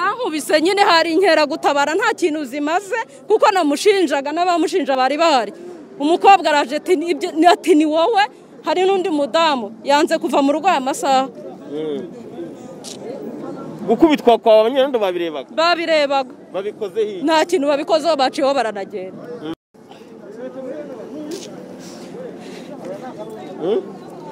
bamukubise nyine hari inkeragutabara nta kintu zimaze kuko namushinjaga n'abamushinja bari bahari umukobwa araje ati ni wowe hari n'undi mudamu yanze kuva mu rugo amasaha gukubitwa kwa banyirando babirebaga babirebaga babikoze hirya nta kintu babikozeho baciyeho baranagenda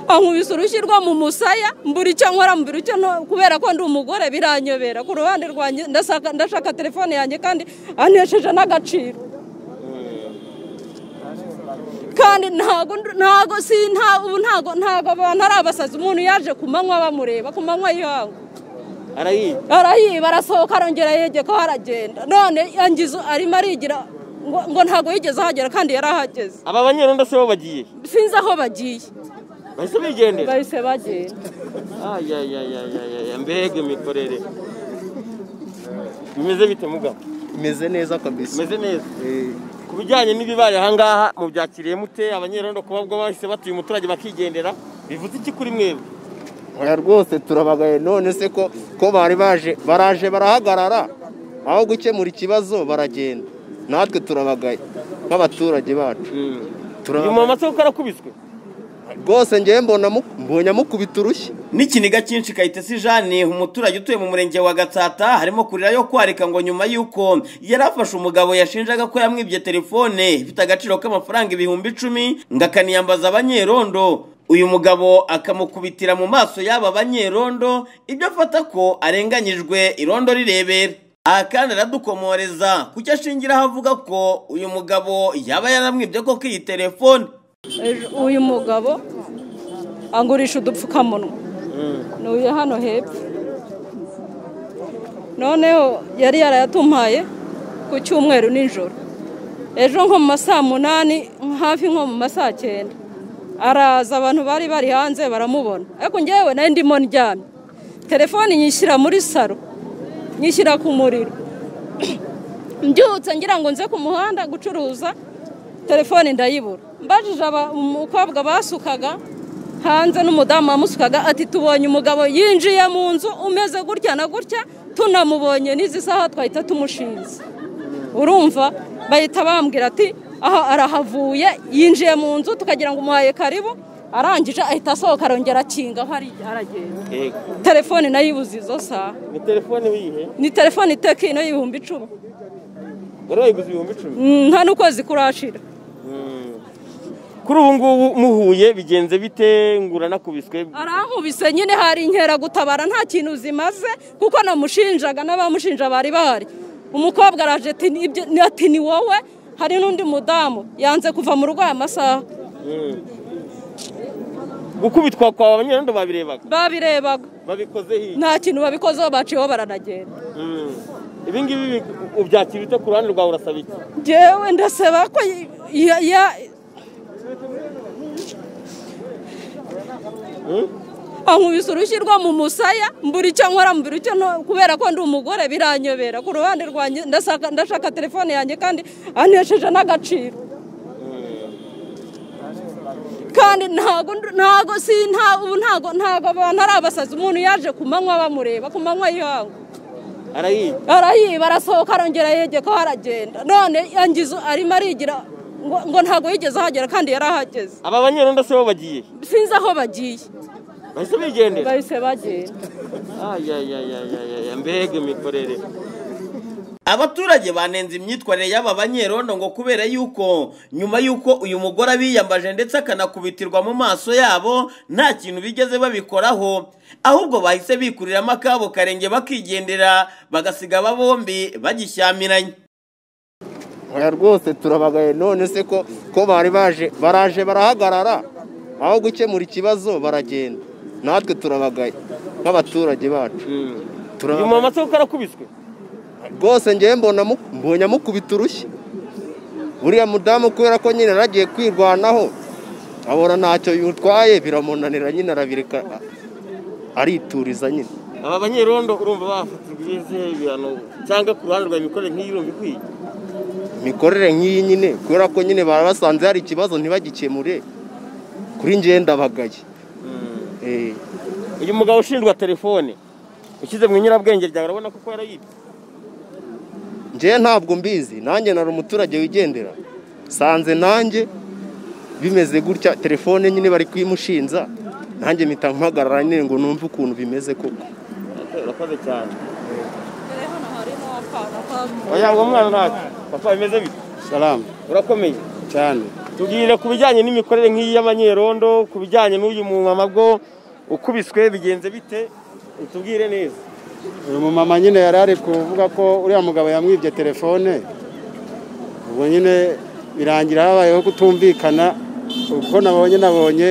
ankubise urushyi rwo mu musaya mbura icyo nkora mbura icyo nto- kubera ko ndi umugore biranyobera ku ruhande rwanjye ndasaka- ndashaka telefone yanjye kandi anesheje n'agaciro kandi ntago ndu- ntago si nta- ubu ntago ntago abantu ari abasazi umuntu yaje ku manywa bamureba ku manywa y'ihangu arayiba arayiba arasohoka arongera yegekaho aragenda none yangizo arimo arigira ngo ngo ntabwo yigeze ahagera kandi yari ahageze aba banyirando se bo bagiye sinzi aho bagiye bahise bigendera bahise bagenda ayayayayaya mbega imikorere bimeze bite mugabo imeze neza kabisa bimeze neza Eh, ku bijyanye n'ibibaye ahangaha mubyakiriye mute abanyerondo kuba bwo bahise batuye umuturage bakigendera bivuze iki kuri mwebwe oya rwose turabagaye none se ko ko bari baje baraje barahagarara aho gukemura ikibazo baragenda natwe turabagaye nk'abaturage bacu uyu turabagaye mama se kuko arakubiswe rwose ngewe mbona mu- mbonye amukubita urushyi n'ikiniga cyinshi kayitesi jane umuturage utuye mu murenge wa gatsata harimo kurira yo kwarika ngo nyuma y'uko yari afashe umugabo yashinjaga ko yamwibye telefone ifite agaciro k'amafaranga ibihumbi icumi ngo akaniyambaza abanyerondo uyu mugabo akamukubitira mu maso y'aba banyerondo ibyo afata ko arenganyijwe irondo rirebera aha kandi aradukomoreza kucyo ashingiraho avuga ko uyu mugabo yaba yaramwibye koko iyi telefone Ejo uyu mugabo angurisha udupfukamunwa ntuye hano hepfo noneho yari yarayatumpaye ku cyumweru nijoro ejo nko mu masaa munani hafi nko mu masaa cyenda araza abantu bari bari hanze baramubona ariko ngewe nari ndimo ndyamye telefone nyishyira muri saro nyishyira ku muriro mbyutse ngira ngo nze ku muhanda gucuruza telefone ndayibura mbajije aba- umukobwa basukaga hanze n'umudamu wamusukaga ati tubonye umugabo yinjiye mu nzu umeze gutya na gutya tunamubonye n'izi saha twahita tumushinze urumva bahita bambwira ati aha arahavuye yinjiye mu nzu tukagira ngo umuhaye karibu arangije ahita asohoka arongera akingaho ari- aragenda yego telefone nayo ibuze izo saha ni telefone wiyihe ni telefone itekino y'ibihumbi icumi wari wayiguze ibihumbi icumi Mm, nta n'ukwezi kurashira kuri ubu ngubu muhuye bigenze bite ngura nakubiswe arankubise nyine hari inkeragutabara nta kintu zimaze kuko namushinjaga n'abamushinja bari bahari umukobwa araje ati "Ni ibyo- ni- ati ni wowe hari n'undi mudamu yanze kuva mu rugo amasaha gukubitwa kwa banyerondo babirebaga babirebaga babikoze hirya nta kintu babikozeho baciyeho baranagenda ibi ngibi bi- ubyakira ute ku ruhande rwawe urasaba iki njyewe ndasaba ko y- ya- ya- ankubise urushyi rwo mu musaya mbura icyo nkora mbura icyo nto- kubera ko ndi umugore biranyobera ku ruhande rwanjye ndasaka- ndashaka telefone yanjye kandi anesheje n'agaciro kandi ntago ndu- ntago si nta- ubu ntago ntago abantu ari abasazi umuntu yaje ku manywa bamureba ku manywa y'ihangu arayiba arayiba arasohoka arongera yegekaho aragenda none yangizo arimo arigira ngo ngo ntabwo yigeze ahagera kandi yari ahageze aba banyerondo se bo bagiye sinzi aho bagiye bahise bigendera bahise bagenda ayayayayaya mbega imikorere abaturage banenze imyitwarire y'aba banyerondo ngo kubera yuko nyuma y'uko uyu mugore abiyambaje ndetse akanakubitirwa mu maso yabo nta kintu bigeze babikoraho ahubwo bahise bikuriramo akabo karenge bakigendera bagasiga aba bombi bagishyamiranye oya rwose turabagaye none se ko ko bari baje baraje barahagarara aho gukemura ikibazo baragenda natwe turabagaye nk'abaturage bacu uyu turabagaye mama se kuko arakubiswe rwose ngewe mbona amu- mbonye amukubita urushyi uriya mudamu kubera ko nyine yaragiye kwirwanaho abona ntacyo yutwaye biramunanira nyine arabireka arituriza nyine aba banyerondo urumva bafatirwa ibizihe ibihano cyangwa ku ruhande rwa imikorere nk'iyi urumva ikwiye imikorere nk'iyi nyine kubera ko nyine baba basanze hari ikibazo ntibagikemure kuri ngewe ndabagaye Eh, uyu mugabo ushinjwa telefone ushyize mu nyirabwenge ryawe urabona ko ko yarayibye njyewe ntabwo mbizi nanjye nari umuturage wigendera sanze nanjye bimeze gutya telefone nyine bari kuyimushinza nanjye mpita mpagarara nyine ngo numve ukuntu bimeze koko urakoze cyane Mbere hano harimo akana k'abantu. oya ngo mwana ntacyo papa bimeze bite salamu urakomeye cyane tubwire ku bijyanye n'imikorere nk'iyi y'abanyerondo ku bijyanye n'uyu mumama bwo ukubiswe bigenze bite utubwire neza uyu mumama nyine yari ari kuvuga ko uriya mugabo yamwibye telefone ubwo nyine birangira habayeho kutumvikana ubwo nabonye nabonye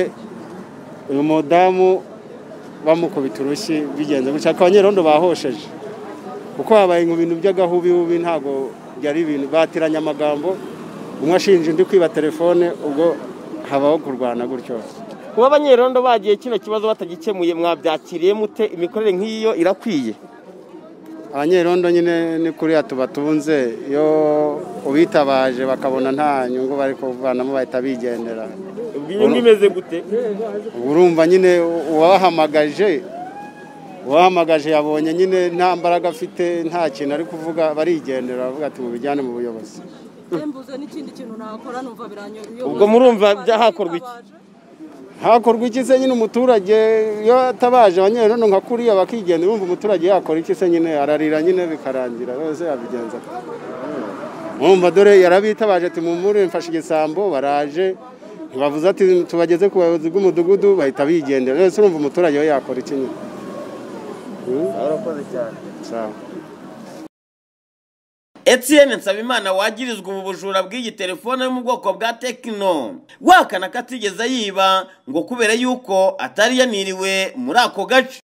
uyu mudamu bamukubita urushyi bigenze gutya ariko abanyerondo bahosheje kuko habaye mu bintu by'agahubihubi ntabwo byari ibintu batiranye amagambo umwe ashinja undi kwiba telefone ubwo habaho kurwana gutyo kuba abanyerondo bagiye kino kibazo batagikemuye mwabyakiriye mute imikorere nk'iyo irakwiye abanyerondo nyine ni kuriya tubatunze iyo ubitabaje bakabona nta nyungu bari kuvanamo bahita bigendera inyungu imeze gute Ubwo urumva nyine uwahamagaje uwahamagaje yabonye nyine nta mbaraga afite nta kintu ari kuvuga barigendera baravuga ati mubijyane mu buyobozi Sembuze n'ikindi kintu nakora numva biranyoroheye. Ubwo murumva bya- hakorwa iki? hakorwa iki se nyine umuturage iyo atabaje abanyerondo nka kuriya bakigendera urumva umuturage yakora iki se nyine ararira nyine bikarangira rwose yabigenza ate? mwumva dore yarabitabaje ati mumure mfashe igisambo baraje ntibavuze ati tubageze ku bayobozi bw'umudugudu bahita bigendera rwose urumva umuturage we yakora iki nyine Mm, urakoze cyane sawa Etienne Nsabimana wagirizwa ubu bujura bw'iyi telefone yo mu bwoko bwa Tecno wahakana ko atigeze yiba ngo kubera yuko atari yaniriwe muri ako gace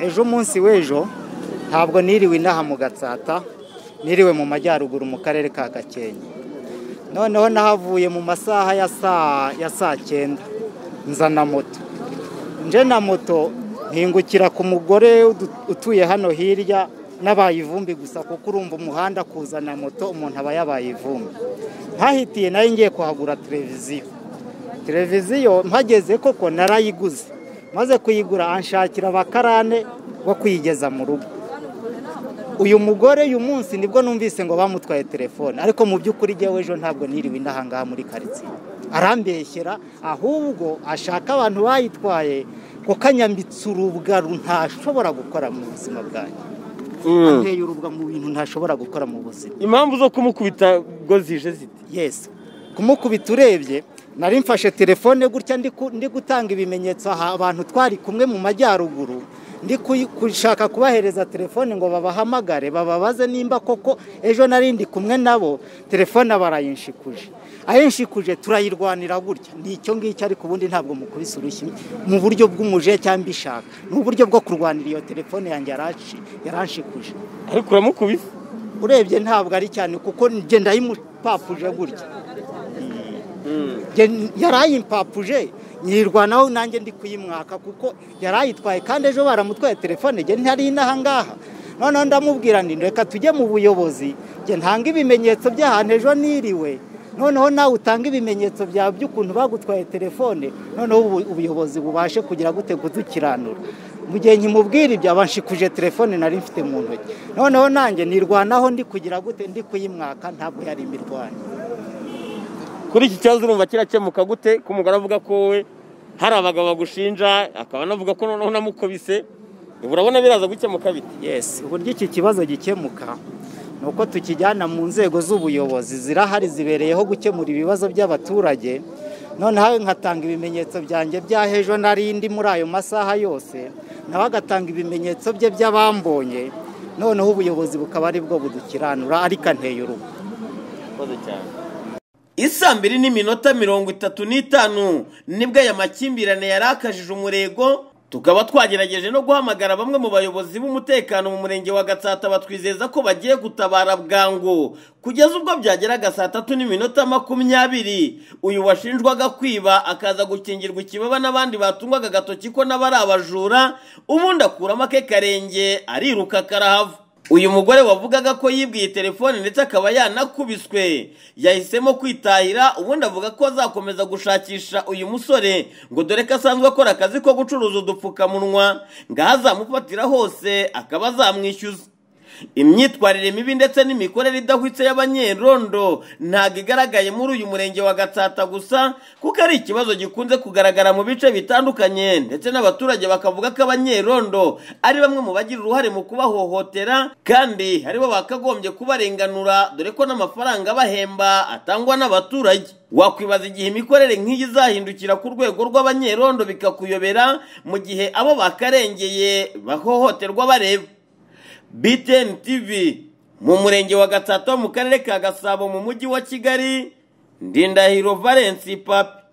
ejo umunsi w'ejo ntabwo niriwe inaha mu gatsata niriwe mu majyaruguru mu karere ka gakenke noneho nahavuye mu masaha ya saa ya saa cyenda nzana moto nje na moto mpingukira ku mugore udu- utuye hano hirya n'abaye ivumbi gusa kuko urumva umuhanda kuzana moto umuntu aba yabaye ivumbi ntahitiye nayo ngiye kuhagura televiziyo televiziyo mpageze koko narayiguze maze kuyigura anshakira abakarane bo kuyigeza mu rugo uyu mugore uyu munsi nibwo numvise ngo bamutwaye telefone ariko mu by'ukuri njyewe ejo ntabwo niriwe ndahangaha muri karitsiye arambeshyera ahubwo ashaka abantu bayitwaye kuko anyambitse urubugaru ntashobora gukora mu buzima bwanjye anteye urubwa mu bintu ntashobora gukora mu buzima impamvu zo kumukubita ngo zije zite yes kumukubita urebye nari mfashe telefone gutya ndi ku- ndi gutanga ibimenyetso aha abantu twari kumwe mu majyaruguru ndi kuyi- gushaka kubahereza telefone ngo babahamagare bababaze nimba koko ejo nari ndi kumwe nabo telefone barayinshikuje ayinshikuje turayirwanira gutya ni icyo ngicyo ariko ubundi ntabwo mukubise urushyi mu buryo bw'umuje cyangwa ishaka ni uburyo bwo kurwanira iyo telefone yanjye yaranshi- yaranshikuje ariko uramukubise urebye ntabwo ari cyane kuko njye ndayimpapuje gutya Njye yarayimpapuje nyirwanaho nanjye ndi kuyimwaka kuko yarayitwaye kandi ejo baramutwaye telefone njye ntari inaha ngaha noneho ndamubwira ndi reka tujye mu buyobozi njye ntanga ibimenyetso by'ahantu ejo niriwe noneho nawe utanga ibimenyetso byawe by'ukuntu bagutwaye telefone noneho ubu- ubuyobozi bubashe kugira gute kudukiranura mu gihe nkimubwira ibyo abanshikuje telefone nari mfite mu ntoki noneho nanjye nirwanaho ndi kugira gute ndi kuyimwaka ntabwo yari imirwano kuri iki kibazo urumva kirakemuka gute ko umugore avuga ko wowe hari abagabo bagushinja akaba anavuga ko noneho unamukubise ubu urabona biraza gukemuka bite yes uburyo iki kibazo gikemuka ni uko tukijyana mu nzego z'ubuyobozi zirahari zibereyeho gukemura ibibazo by'abaturage noneho nkatanga ibimenyetso byanjye byaho ejo nari ndi muri ayo masaha yose nawe agatanga ibimenyetso bye by'abambonye noneho ubuyobozi bukaba ari bwo budukiranura ariko anteye urugo urakoze cyane isaa mbiri n'iminota mirongo itatu n'itanu nibwo aya makimbirane yari akajije umurego tukaba twagerageje no guhamagara bamwe mu bayobozi b'umutekano mu murenge wa gatsata batwizeza ko bagiye gutabara bwangu kugeza ubwo byageraga saa tatu n'iminota makumyabiri uyu washinjwaga kwiba akaza gukingirwa ikibaba n'abandi batungwaga agatoki ko nabo ari abajura ubundi akuramo ake karenge ariruka karahava uyu mugore wavugaga ko yibwiye telefone ndetse akaba yanakubiswe yahisemo kwitahira ubundi avuga ko azakomeza gushakisha uyu musore ngo dore ko asanzwe akora akazi ko gucuruza udupfukamunwa ngaho azamufatira hose akaba azamwishyuza imyitwarire mibi ndetse n'imikorere idahwitse y'abanyerondo ntabwo igaragaye muri uyu murenge wa gatsata gusa kuko ari ikibazo gikunze kugaragara mu bice bitandukanye ndetse n'abaturage bakavuga ko abanyerondo ari bamwe mu bagira uruhare mu kubahohotera kandi aribo bakagombye kubarenganura dore ko n'amafaranga bahemba atangwa n'abaturage wakwibaza igihe imikorere nk'iyi izahindukira ku rwego rw'abanyerondo bikakuyobera mu gihe abo bakarengeye bahohoterwa bareba BTN TV mu murenge wa Gatsata wo mu karere ka Gasabo mu mujyi wa Kigali Ndindahiro Valence Papi